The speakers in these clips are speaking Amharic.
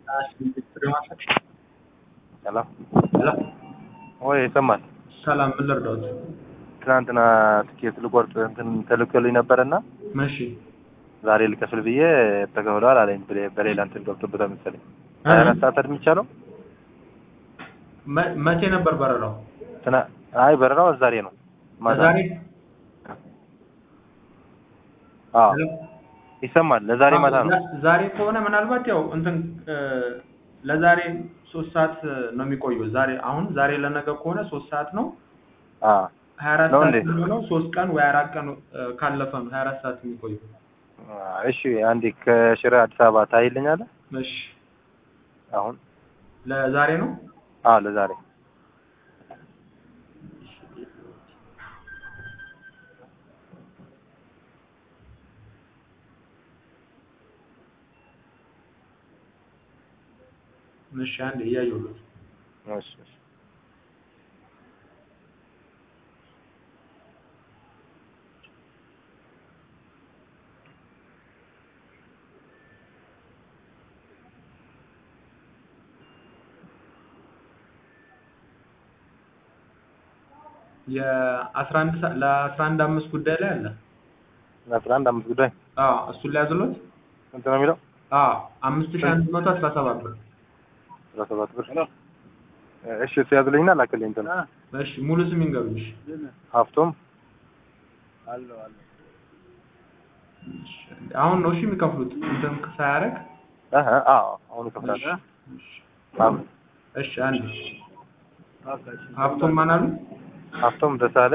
ሰላም ሄሎ ወይ ይሰማል። ሰላም፣ ምን ልርዳዎት? ትናንትና ትኬት ልቆርጥ እንትን ተልኮልኝ ነበረና እሺ ዛሬ ልከፍል ብዬ ተከፍሏል አለኝ። በሌ- በሌላ እንትን ገብቶበታል መሰለኝ። ሀያ አራት ሰዓት አይደል የሚቻለው? መ- መቼ ነበር በረራው? ትና አይ በረራው ዛሬ ነው ማታ። ለዛሬ አዎ ሄሎ? ይሰማል። ለዛሬ ማታ ነው። ዛ- ዛሬ ከሆነ ምናልባት ያው እንትን እ፣ ለዛሬ ሶስት ሰዓት ነው የሚቆየው። ዛሬ አሁን ዛሬ ለነገ ከሆነ ሶስት ሰዓት ነው። አዎ ሀያ አራት ነው ሰዓት እንዴ? የሚሆነው ሶስት ቀን ወይ አራት ቀን እ፣ ካለፈ ነው ሀያ አራት ሰዓት የሚቆየው። እሺ አንዴ ከሽረ አዲስ አበባ ታይልኛለህ? እሺ አሁን ለዛሬ ነው። አዎ ለዛሬ እሺ አንዴ እያየሁለት እሺ እሺ የአስራ አንድ ሰ- ለአስራ አንድ አምስት ጉዳይ ላይ አለ። አስራ አንድ አምስት ጉዳይ አዎ እሱን ላይ ያዝሎት። ስንት ነው የሚለው? አዎ አምስት ሺህ አንድ መቶ አስራ ሰባት ብር። አስራ ሰባት ብር። እሺ እሱ ያዝልኝና ላክልኝ እንትን እሺ ሙሉ ስም ይንገሩኝ። እሺ ሀፍቶም እሺ፣ አሁን ነው እሺ የሚከፍሉት እንትን ሳያደርግ። አሀ አዎ አሁን ይከፍላል። እሺ አዎ እሺ አንዴ ሀብቶም ማን አሉ? ሀፍቶም ደሳለ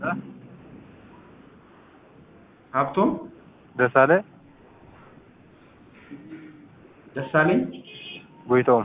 ሀብቶም ደሳለ ደሳለኝ ጎይቶም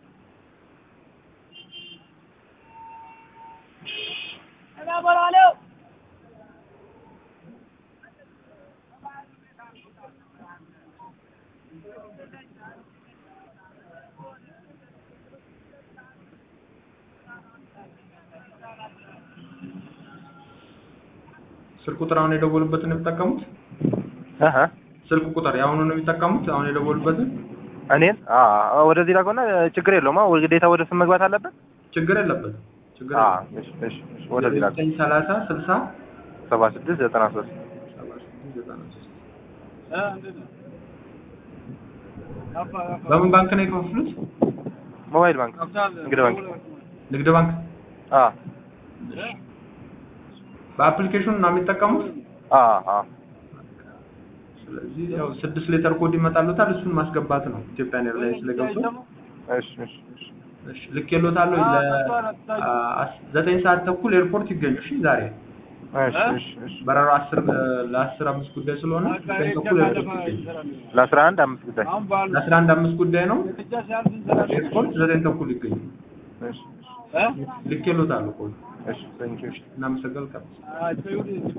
ስልክ ቁጥር አሁን የደወሉበትን ነው የሚጠቀሙት? አሀ ስልክ ቁጥር የአሁኑ ነው የሚጠቀሙት? አሁን የደወሉበትን? እኔን አዎ ወደዚህ ላከውና ችግር የለውም። አዎ ግዴታ ወደ ስም መግባት አለበት። ችግር የለበትም። ችግር አዎ የለበትም። እሺ እሺ እሺ ወደዚህ ላከው ዘጠኝ ሰላሳ ስልሳ ሰባ ስድስት ዘጠና ሶስት ሰባ ስድስት ዘጠና ሶስት በምን ባንክ ነው የከፈሉት? ሞባይል ባንክ ንግድ ባንክ ንግድ ባንክ። አዎ በአፕሊኬሽኑ ነው የሚጠቀሙት? አዎ አዎ ስለዚህ ያው ስድስት ሌተር ኮድ ይመጣሉታል። እሱን ማስገባት ነው። ኢትዮጵያን ኤርላይንስ ስለገብቶ እሺ እሺ እሺ እሺ ልክ የሎታለሁ። ለዘጠኝ ሰዓት ተኩል ኤርፖርት ይገኙ። እሺ ዛሬ እሺ እሺ እሺ በረራው አስር ለአስር አምስት ጉዳይ ስለሆነ ዘጠኝ ተኩል ኤርፖርት ይገኙ። ለአስራ አንድ አምስት ጉዳይ ለአስራ አንድ አምስት ጉዳይ ነው። ኤርፖርት ዘጠኝ ተኩል ይገኙ። እሺ ልክ የሎታለሁ ኮድ እሺ ቴንክ ዩ እናመሰግናለን። ቀጥታ